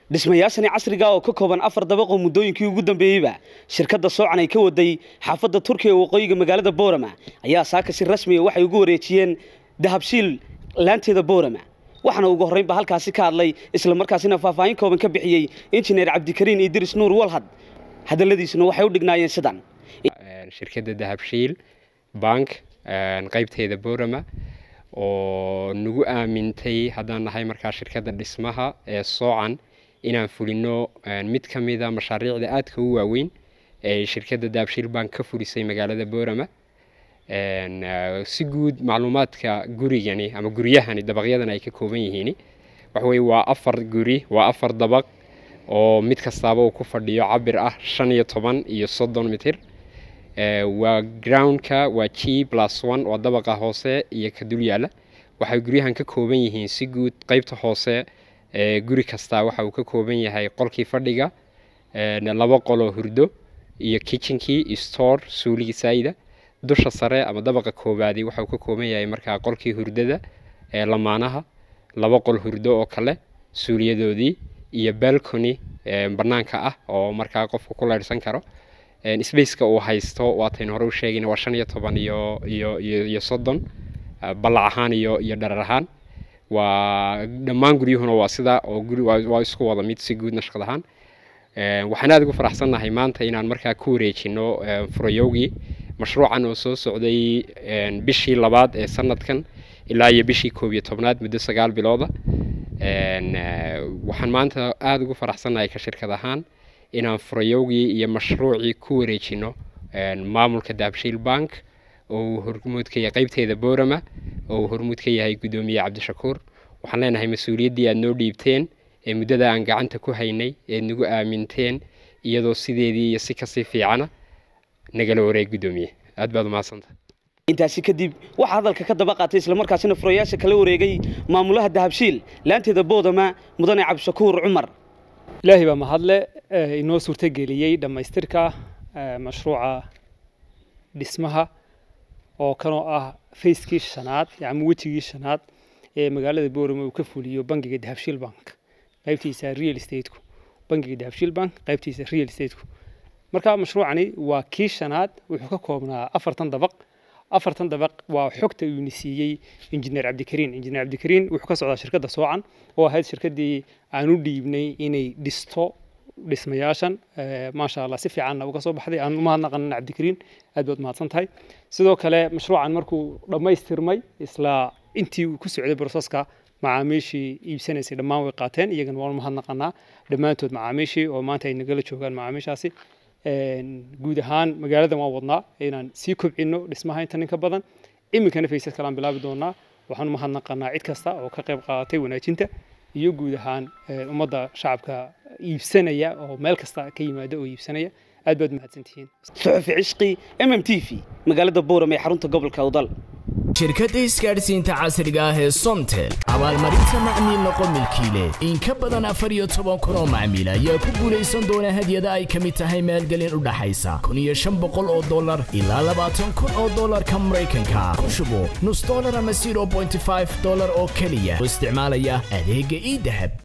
dhismayaashani casriga oo ka kooban afar dabaqoo muddooyinkii ugu dambeeyeyba shirkadda soocan ay ka waday xaafadda turkiga ee waqooyiga magaalada boorama ayaa saaka si rasmiya waxay ugu wareejiyeen dahabshiil laanteeda boorama waxaana ugu horreynba halkaasi ka hadlay isla markaasina faahfaahin kooban ka bixiyey injineer cabdikariin idris nuur walhad hadalladiisuna waxay u dhignaayeen sidan shirkadda dahabshiil bank qaybteeda boorama oo nagu aamintay haddaan nahay markaa shirkadda dhismaha ee soocan inaan fulino mid ka mida mashaariicda aadka u waaweyn ee shirkadda dahabshiil bank ka fulisay magaalada boorama si guud macluumaadka gurigani ama guryahani dabaqyadan ay ka kooban yihiin waxaweye waa afar guri waa afar dabaq oo mid kastaaba uu ku fadhiyo cabir ah shan iyo toban iyo soddon mitir waa groundka waa g plus one waa dabaqa hoose iyo ka dul yaala waxay guryahan ka kooban yihiin si guud qeybta hoose guri kastaa waxa uu ka kooban yahay qolkii fadhiga laba qoloo hurdo iyo kitchenkii store suuligii saayida dusha sare ama dabaqa koobaadi waxa uu ka kooban yahay markaa qolkii hurdada ee lamaanaha laba qol hurdo oo kale suuliyadoodii iyo balcony banaanka ah oo markaa qofku ku leyrhsan karo spaceka uu haysto waataynu hore u sheegayna waa shan iyo toban iyo iyo iyo soddon ballac ahaan iyo iyo dharar ahaan waa dhammaan guryuhuna waa sidaa oo guri waa isku wada mid si guud nashqad ahaan waxaan aada ugu faraxsannahay maanta inaan markaa ku wareejino furayowgii mashruucan oo soo socday bishii labaad ee sanadkan ilaa iyo bishii koob iyo tobnaad muddo sagaal bilooda waxaan maanta aada ugu faraxsannahay ka shirkad ahaan inaan furayowgii iyo mashruucii ku wareejino maamulka dahabshiil bank oo uu hormuud ka yahay qeybteeda boorama oo uu hormuud ka yahay guddoomiye cabdishakuur waxaan leenahay mas-uuliyaddii aada noo dhiibteen ee muddada aan gacanta ku haynay eed nagu aaminteen iyadoo sideedii iyo si kasii fiicana nagala wareeg guddoomiye aad baad umahadsanta intaasi kadib waxaa hadalka ka daba qaatay islamarkaasina furayaasha kala wareegay maamulaha dahabshiil laanteeda boodama mudane cabdishakuur cumar ilaahay baa mahadle inoo suurtageliyey dhammaystirka mashruuca dhismaha oo kanoo ah fayskii shanaad ama wejigii shanaad ee magaalada boorama uu ka fuliyo bangiga dahabshiil bank qaybtiisa real estateku bangiga dahabshiil bank qaybtiisa real estateku marka mashruucani waa kii shanaad wuxuu ka koobnaa afartan dabaq afartan dabaq waa xogta uuna siiyey injineer cabdikariin injineer cabdikariin wuxuu ka socdaa shirkadda soocan oo ahayd shirkaddii aan u dhiibnay inay dhisto dhismayaashan maasha allah si fiicanna uga soo baxday aan umahadnaqanin cabdikariin aad baad mahadsan tahay sidoo kale mashruucan markuu dhammaystirmay isla intii uu ku socday broseska macaamiishii iibsanaysay dhammaan way qaateen iyagana waan umahadnaqanaa dhammaantood macaamiishii oo maanta ay nagala joogaan macaamiishaasi guud ahaan magaaladan waan wadnaa inaan sii kobcino dhismaha inta ninka badan iminkana faysad kalaan bilaabi doonaa waxaan umahadnaqanaa cid kasta oo ka qayb qaadatay wanaajinta iyo guud ahaan ummadda shacabka iibsanaya oo meel kasta ka yimaada oo iibsanaya aad baad mahadsantihiin suxufi cishqi m m t v magaalada booram ee xarunta gobolka awdal shirkadda isgaadhsiinta casriga ah ee somtel abaalmarinta macmiil noqo milkiile in ka badan afar iyo toban kun oo macmiil ayaa ku guulaysan doona hadyada ay ka mid tahay maalgelin u dhaxaysa kun iyo shan boqol oo dollar ilaa labaatan kun oo dollarka maraykanka ku shubo nus dollar ama zero bointy five dollar oo keliya oo isticmaalaya adeegga ii dahab